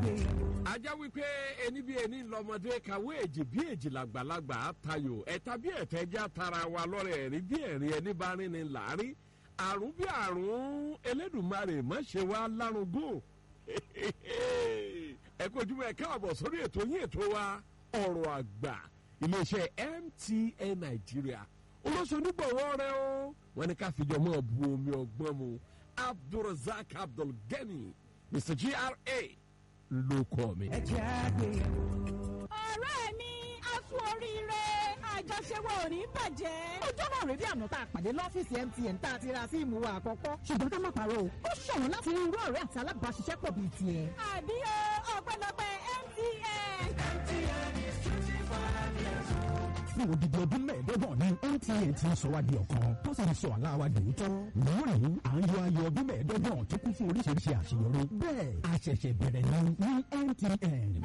ajá wípé ẹni bí ẹni lọmọdé kàwé èjì bí èjì làgbàlagbà tayò ẹ̀ta bí ẹ̀tẹ́já tara wa lọ́rẹ̀ ẹ̀rí bí ẹ̀rín ẹni bá rin ni láàrin àrùn bí àrùn Elédùmarè má ṣe wá lárúgbó ẹ kojúmọ́ ẹ káàbọ̀ sórí ètò yín ètò wa ọ̀rọ̀ àgbà iléeṣẹ́ MTN Nàìjíríà olóṣonígbọ̀wọ́ rẹ o wọ́n ní ká fìjọ mọ́ bu omi ọgbọ́n mu Abdulrasaq Abdulgani Mr GRA ló kọ́ mi. ẹ jẹ́ àgbéyẹ̀wò. ọ̀rẹ́ mi a sún oríire àjọṣewọ́ ò ní bàjẹ́. ọjọ́ náà rèé bí àná tá a pàdé lọ́fíìsì MTN tá a ti ra síìmù wa àkọ́kọ́ ṣùgbọ́n ká má parọ́ o ó ṣọ̀wọ́n láti rí irú ọ̀rẹ́ àti alábàáṣiṣẹ́pọ̀ bíi tiẹ̀. àbí o ọpẹ́lọpẹ́ MTN. fún odidi ọdún mẹ́ẹ̀ẹ́dọ́gbọ̀n ní MTN ti ń sọ wá di ọ̀kan tó sì ń sọ àlá wa dòótọ́. lónìí à ń yọ ayọ̀ ọdún mẹ́ẹ̀ẹ́dọ́gbọ̀n tó kún fún oríṣiríṣi àṣeyọrí. bẹ́ẹ̀ a ṣẹ̀ṣẹ̀ bẹ̀rẹ̀ ní ní MTN.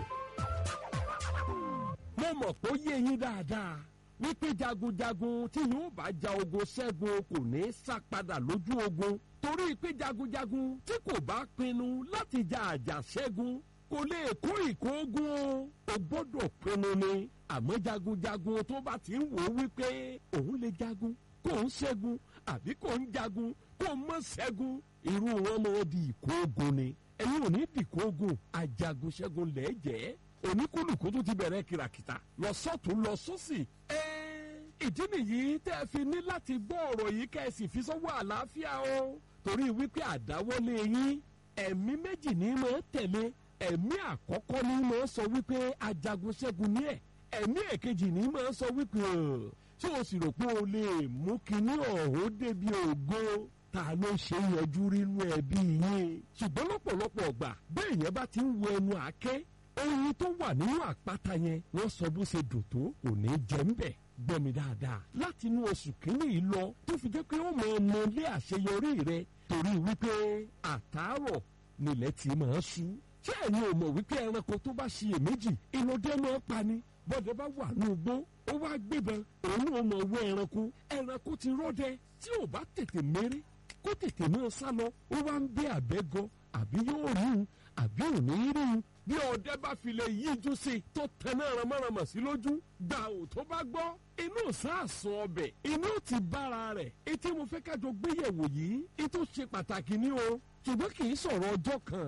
mo mọ̀ pé ó yé yín dáadáa wípé jagunjagun tí yóò bá ja ogun ṣẹ́gun kò ní í sá padà lójú ogun torí pé jagunjagun tí kò bá pinnu láti ja àjà ṣẹ́gun kò lè kó ìkógun o o gbọ́dọ̀ pinnu ni àmọ́ jagunjagun tó bá ti ń wò ó wípé òun lè jagun kò ń ṣẹ́gun àbí kò ń jagun kò mọ̀ ṣẹ́gun irú wọn mọ̀ di ìkógun ni ẹ̀yin ò ní dìkógun ajagun ṣẹ́gun lẹ́jẹ̀ẹ́ oníkúlùkù tó ti bẹ̀rẹ̀ kìràkìtà lọ sọ́tún lọ sọ́sì. ìdí nìyí tẹ́ ẹ fi ní láti gbọ́ ọ̀rọ̀ yìí kẹ́ ẹ sì fi sọ́wọ́ àlàáfíà o torí wípé àdáwọ́lé yín ẹ̀mí méjì ní máa tẹ̀lé ẹ̀mí àkọ́kọ́ ní máa sọ wípé ajagun ṣẹ́gun ní ẹ̀ ẹ̀mí èkejì ní máa sọ wípé tí o sì rò pé o lè mú kinní ọ̀hún débi ògo ta ló ṣe yanjú rínú ẹbí yín ṣùgbọ́n lọ́pọ̀lọpọ̀ ọgbà bẹ́ẹ̀ yẹn bá ti ń wo ẹnu àáké oyin tó wà nínú àpáta yẹn wọ́n sọ bó ṣe dùn tó kò ní jẹ́ ń bẹ̀ gbọ́ mi dáadáa láti inú oṣù kínní yìí lọ tó fi jẹ́ pé ó mọ ọmọ ilé àṣeyọrí rẹ torí wípé àtàárọ̀ nílẹ̀ tí máa ṣú ṣé ẹ̀yin ò mọ̀ wípé ẹranko tó bá ṣiyèméjì ìnọdẹ máa pa ni bọ́dẹ bá wà ní ugbó ó wá gbébọn òun ò mọ̀ wọ ẹranko ẹranko ti rọ́dẹ tí ò bá tètè méré kó tètè máa sá lọ ó wá ń bẹ àbẹ́gọ àbí yóò rí un àbí ò ní rí un bí ọdẹ bá fi lè yíjú sí i tó tẹná ramáramà sí lójú gbà ò tó bá gbọ́ inú sàásùn ọbẹ̀ inú ti bára rẹ̀ etí mo fẹ́ kájọ gbéyẹ̀wò yìí ètò ṣe pàtàkì ní o ṣùgbọ́n kì í sọ̀rọ̀ ọjọ́ kan